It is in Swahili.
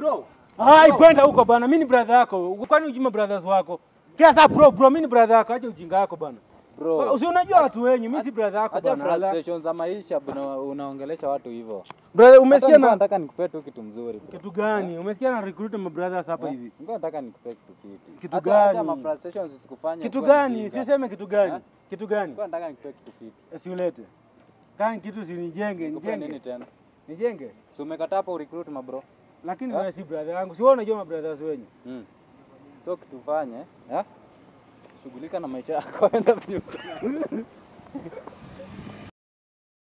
Bro. Hai, kwenda huko bana. Mimi ni brother yako. Kwani ujima brothers wako? Kiasa bro, bro, mimi ni brother yako. Acha ujinga wako bana. Bro. Usi unajua watu wenyu, mimi si brother yako Acha bana. Ala. frustration za maisha bwana, unaongelesha watu hivyo. Brother, Hata umesikia nilikuwa na nataka nikupe tu kitu mzuri. bro. kitu gani? Umesikia na recruit my brothers hapa Eh, hivi. Nilikuwa nataka nikupe kitu fiti. Kitu Acha- gani? Acha ma frustrations zisikufanye. Kitu ukuwe gani? mjinga. Siuseme kitu gani? Eh? Kitu gani? Nilikuwa nataka nikupe kitu fiti. Siulete. Kani kitu si nijenge, Nikupe nini nijenge. tena? Nijenge. Si umekataa hapo recruit mabro. Lakini Eh? wewe si brother yangu. Si wewe unajua my brothers wenyu. Mm. So kitu fanye, eh? Shughulika na maisha yako enda vile.